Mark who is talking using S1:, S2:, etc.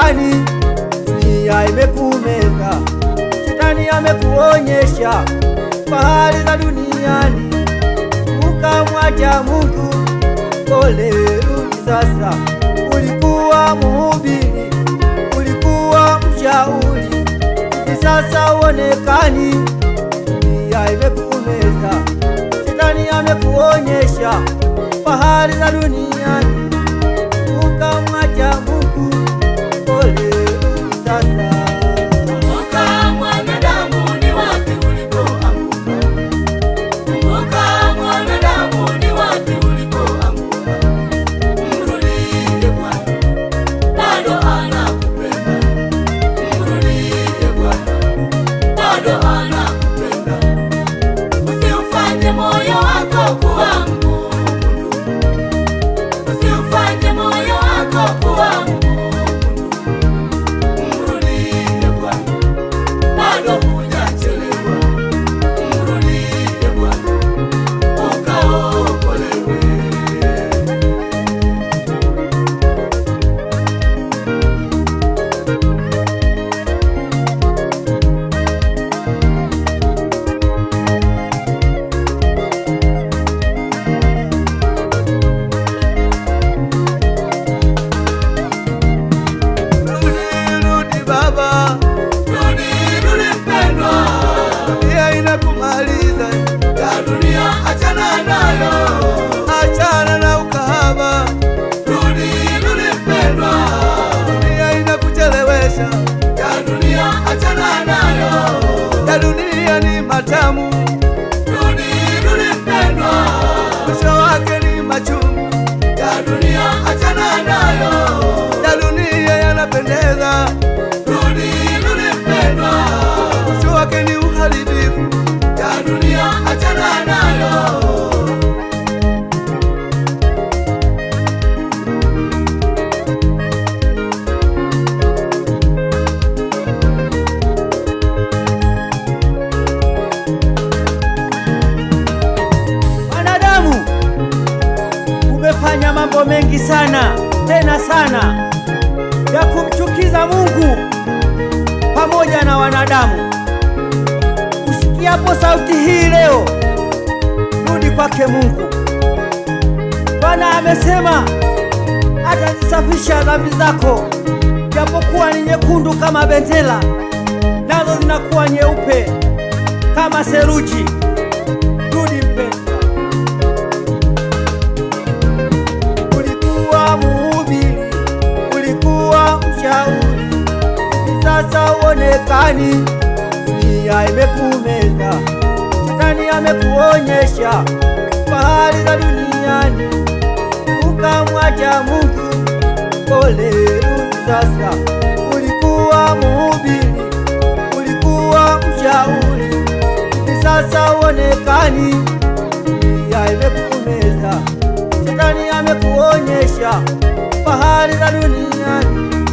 S1: huonekani, dunia imekumeza. Shetani amekuonyesha fahari za duniani, ukamwacha Mungu. Pole, rudi sasa. Ulikuwa mhubiri, ulikuwa mshauri, hivi sasa huonekani, dunia imekumeza. Shetani amekuonyesha fahari za duniani, ukamwacha Mungu. Pole, rudi sasa.
S2: Kumbuka mwanadamu ni wapi ulipoanguka. Kumbuka mwanadamu ni wapi ulipoanguka. Mrudie Bwana, bado anakupenda. Mrudie Bwana, bado anakupenda. Usiufanye moyo wako kuwa mgumu. Usiufanye moyo wako kuwa mgumu. Mrudie Bwana, bado hujachelewa. Mrudie Bwana, ukaokolewe.
S1: Rudi, rudi baba,
S2: Rudi, rudi mpendwa,
S1: dunia inakumaliza.
S2: ya dunia achana nayo.
S1: Achana na ukahaba,
S2: Rudi, rudi mpendwa,
S1: dunia inakuchelewesha.
S2: ya dunia achana nayo.
S1: Ya dunia ni matamu,
S2: Rudi, rudi mpendwa,
S1: mwisho wake ni machungu.
S2: ya dunia achana nayo.
S1: Ya dunia yanapendeza,
S2: Rudi, rudi mpendwa,
S1: mwisho wake ni uharibifu.
S2: ya dunia achana nayo.
S1: Wanadamu, umefanya mambo mengi sana tena sana ya kumchukiza Mungu pamoja na wanadamu. Usikiapo sauti hii leo, rudi kwake Mungu. Bwana amesema atazisafisha dhambi zako, japokuwa ni nyekundu kama bendera, nazo zinakuwa nyeupe kama seruji. Rudi mpendwa. Ulikuwa mhubiri, ulikuwa mshauri, hivi sasa huonekani, dunia imekumeza. Shetani amekuonyesha fahari za duniani, ukamwacha Mungu. Pole, rudi sasa. Ulikuwa mhubiri, ulikuwa mshauri, hivi sasa huonekani, dunia imekumeza. Shetani amekuonyesha fahari za duniani,